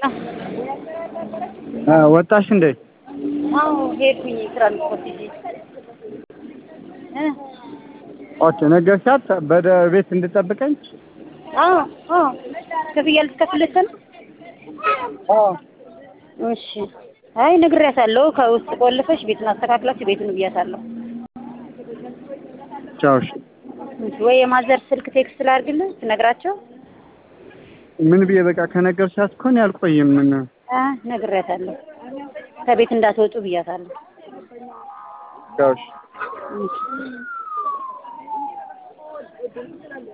ወጣሽ እንዴ? አዎ ሄድኩኝ ትራንስፖርት ይዤ እ ኦኬ ነገርሻት በደ ቤት እንድጠብቀኝ? አዎ አዎ ክፍያ ልትከፍልለት ነው? አዎ እሺ አይ ነግሬያታለሁ። ከውስጥ ቆልፈሽ ቤቱን አስተካክላችሁ ቤቱን ብያታለሁ። ቻው እሺ። ወይ የማዘር ስልክ ቴክስት ላድርግልህ ትነግራቸው? ምን ብዬ በቃ ከነገርሻት እኮ እኔ አልቆይም። ምን አ ነግሬያታለሁ። ከቤት እንዳትወጡ ብያታለሁ። ቻው እሺ። እሺ